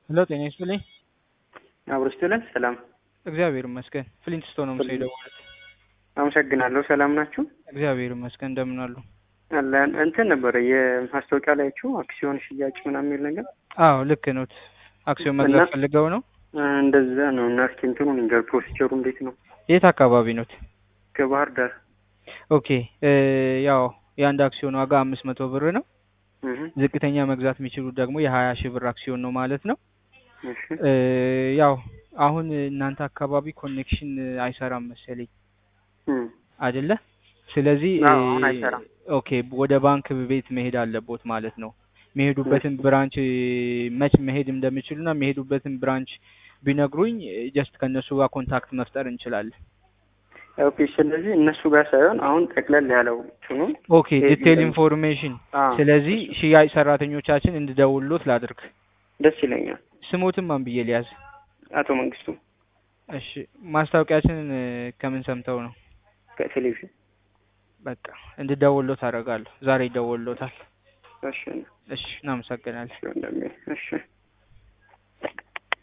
ሄሎ ጤና ይስጥልኝ። አብሮ ስትለን ሰላም እግዚአብሔር ይመስገን። ፍሊንትስቶን ነው የምሰው የደወሉት። አመሰግናለሁ። ሰላም ናችሁ? እግዚአብሔር ይመስገን። እንደምን አሉ? አለን እንትን ነበረ የማስታወቂያ ላያችሁ አክሲዮን ሽያጭ ምናምን የሚል ነገር አዎ ልክ ኖት። አክሲዮን መግዛት እና- ፈልገው ነው? እንደዛ ነው። እና እስኪ እንትኑን ንገር፣ ፕሮሲጀሩ እንዴት ነው? የት አካባቢ ኖት? ከባህር ዳር ኦኬ እ ያው የአንድ አክሲዮን ዋጋ አምስት መቶ ብር ነው። እህ፣ ዝቅተኛ መግዛት የሚችሉት ደግሞ የሀያ ሺህ ብር አክሲዮን ነው ማለት ነው። እሺ እ ያው አሁን እናንተ አካባቢ ኮኔክሽን አይሰራም መሰለኝ እም፣ አይደለ? ስለዚህ አዎ፣ እ አሁን አይሰራም። ኦኬ ወደ ባንክ ቤት መሄድ አለቦት ማለት ነው። የሚሄዱበትን ብራንች መች መሄድ እንደሚችሉና የሚሄዱበትን ብራንች ቢነግሩኝ ጀስት ከእነሱ ጋር ኮንታክት መፍጠር እንችላለን። ኦኬ። ስለዚህ እነሱ ጋር ሳይሆን አሁን ጠቅለል ያለው እንትኑ ኦኬ ይሄ ዲቴል ቢሆን- ኢንፎርሜሽን። አዎ፣ ስለዚህ ሽያጭ ሰራተኞቻችን እንድደውሉት ላድርግ። ደስ ይለኛል። ስሞትም ማን ብዬ ሊያዝ? አቶ መንግስቱ እሺ ማስታወቂያችንን እ ከምን ሰምተው ነው? ከቴሌቪዥን በቃ እንድደውሎት አደርጋለሁ። ዛሬ ይደውሎታል። እሺ፣ እሺ እናመሰግናለን። ወንድሜ፣ እሺ